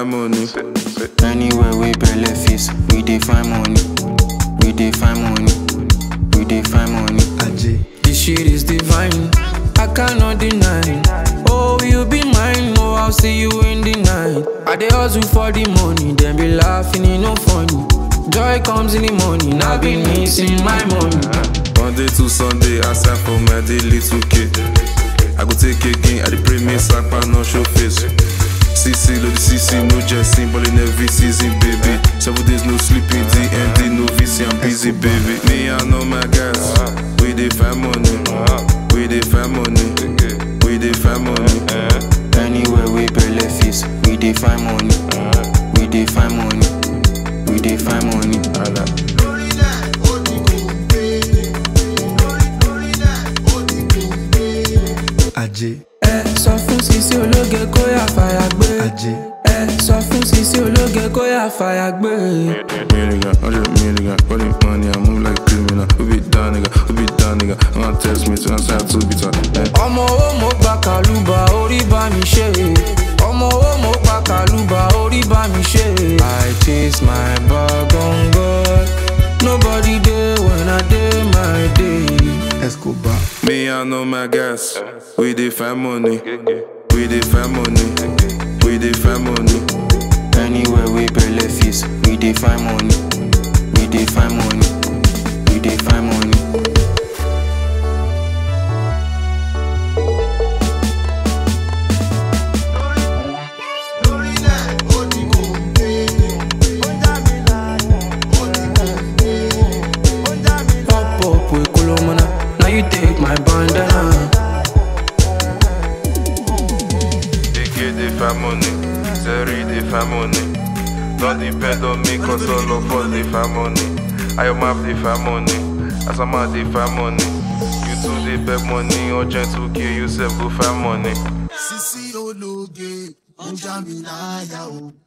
find money. Anywhere we belle face, we dey find money. We dey find money. We dey find money. This shit is divine. I cannot deny. Oh, you be mine. Oh, I'll see you in the night. I dey hustle for the money, then be laughing, it no funny. Joy comes in the morning. I've been missing my money. Monday to Sunday, I sign for my daily 2K. I go take again, I dey pray me sapa no show face. CC, load the CC, no jesting, ballin' every season, baby. Seven days no sleeping, DND, no VC, I'm busy, baby. Me, I know my guys, we dey find money, we dey find money, we dey find money. Anywhere we belle face, we dey find money. We dey find money. We dey find money. ajé Ẹ sọ fún Sisi ológe kó yà fàyà gbé. ajé Ẹ sọ fún Sisi ológe kó yà fàyà gbé. Million, hundred million, calling money, I move like a criminal. Who be down, nigga? Who be down, nigga? I'm gonna test me to answer to be done. Ọmọ owó mo gba kàlùbà orí bá mi ṣe. Ọmọ owó mo gba kàlùbà orí bá mi ṣe. I chase my bag on God. Nobody dey when I dey my day. escobar Me, I know my guys. We dey find money. We dey find money. We dey find money. Anywhere we belle face, we dey find money. We dey find money. We dey find money. Pop up with Kolomana. Now you take my bandana. DK dey find money. Zeri dey find money. Don't depend on me, cause all of us dey find money. I am map dey find money. Asama dey find money. You too dey beg money. Urgent 2K, you self go find money. Sisi ológe, ó já mi láyà o.